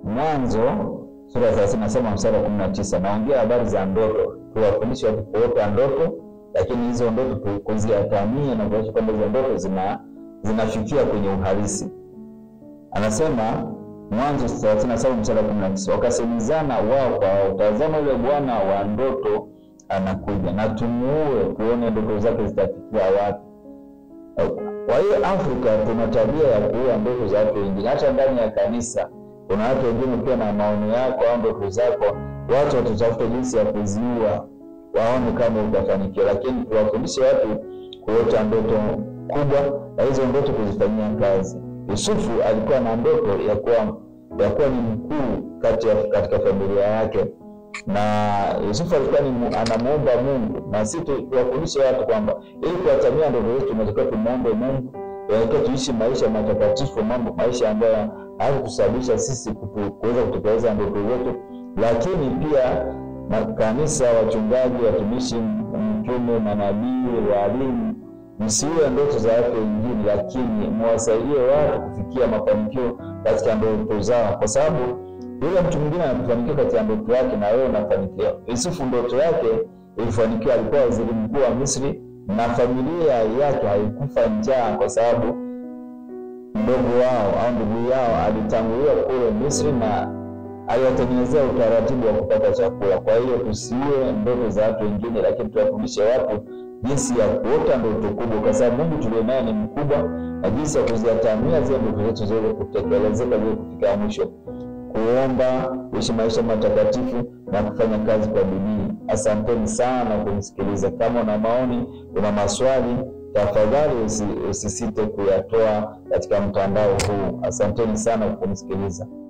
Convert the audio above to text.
Mwanzo sura ya thelathini na saba mstari wa kumi na tisa naongea habari za ndoto, tuwafundishe watu kuota ndoto, lakini hizo ndoto kuziatamia na kuakisha kwamba hizo ndoto zina zinafikia kwenye uhalisi. Anasema Mwanzo thelathini na saba mstari wa kumi na tisa wakasemezana wao kwa wao, tazama yule bwana wa ndoto anakuja, na tumuue tuone ndoto zake zitafikia wapi. Kwa hiyo Afrika tuna tabia ya kuua ndoto za watu wengine. Hata ndani ya kanisa kuna watu wengine, ukiwa na maono yako au ndoto zako, watu watatafuta jinsi ya kuziua, waone kama utafanikiwa. Lakini tuwafundishe watu kuota ndoto kubwa na hizo ndoto kuzifanyia kazi. Yusufu alikuwa na ndoto ya kuwa ya kuwa ni mkuu kati katika familia yake, na Yusufu alikuwa ni anamuomba Mungu, na sisi tuwafundishe watu kwamba ili kuwatamia ndoto zetu tunatakiwa tumuombe Mungu, tunatakiwa tuishi maisha matakatifu, mambo maisha ambayo hayakusababisha sisi kuweza kutekeleza ndoto zetu. Lakini pia makanisa, wachungaji, watumishi, mtume, manabii, walimu msiue ndoto za watu wengine, lakini mwasaidie watu kufikia mafanikio katika ndoto zao, kwa sababu yule mtu mwingine anafanikiwa katika ndoto yake na wewe unafanikiwa. Yusufu ndoto yake ilifanikiwa, alikuwa waziri mkuu wa Misri na familia yake haikufa njaa, kwa sababu mdogo wao au ndugu yao alitanguliwa kule Misri na aliwatengenezea utaratibu wa kupata chakula. Kwa hiyo tusiue ndoto za watu wengine, lakini tuwafundishe watu jinsi ya kuota ndoto kubwa, kwa sababu Mungu tulio naye ni mkubwa, na jinsi ya kuziatamia zile ndoto zetu ziweze kutekelezeka, ziweze kufika mwisho. Kuomba, kuishi maisha matakatifu na kufanya kazi kwa bidii. Asanteni sana kunisikiliza. Kama una maoni, una maswali, tafadhali usisite kuyatoa katika mtandao huu. Asanteni sana kunisikiliza.